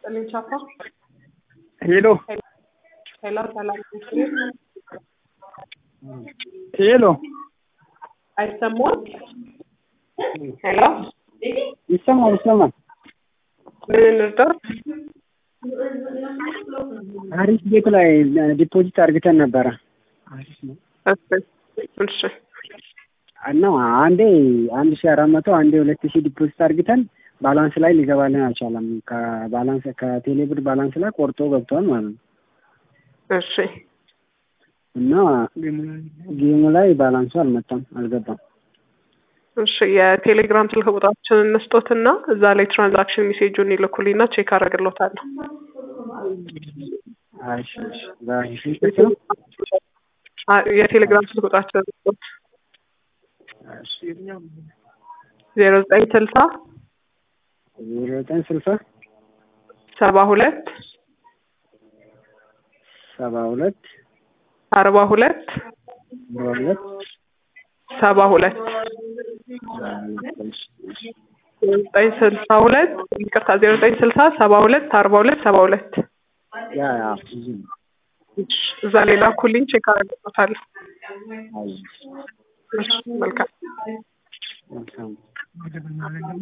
ይስጥልኝ ቻፓ። ሄሎ ሄሎ ሰላም ሄሎ አይሰማም? ሄሎ ይሰማል ይሰማል። ምን እንርዳው? አሪፍ ቤት ላይ ዲፖዚት አርግተን ነበረ እሺ እሺ እና አንዴ አንድ ሺ አራት መቶ አንዴ ሁለት ሺ ዲፖዚት አርግተን ባላንስ ላይ ሊገባልን አልቻለም። ከባላንስ ከቴሌብር ባላንስ ላይ ቆርጦ ገብቷል ማለት ነው። እሺ እና ጌሙ ላይ ባላንሱ አልመጣም አልገባም። እሺ የቴሌግራም ስልክ ቁጥራችንን እንስጦትና እዛ ላይ ትራንዛክሽን ሜሴጁን ይልኩልኝና ቼክ አደርግሎታለሁ። እሺ እሺ በሺ ስልክ ነው አ- የቴሌግራም ስልክ ቁጥራችንን እንስጦት ዜሮ ዘጠኝ ስልሳ ዜሮ ዘጠኝ ስልሳ ሰባ ሁለት ሰባ ሁለት አርባ ሁለት አርባ ሁለት ሰባ ሁለት ዜሮ ዘጠኝ ስልሳ ሁለት ይቅርታ ዜሮ ዘጠኝ ስልሳ ሰባ ሁለት አርባ ሁለት ሰባ ሁለት ያ ያ እዚህ ነው። እዛ ላይ ላኩልኝ ቼክ አደርግሎታለሁ። አይ እሺ መልካም መልካም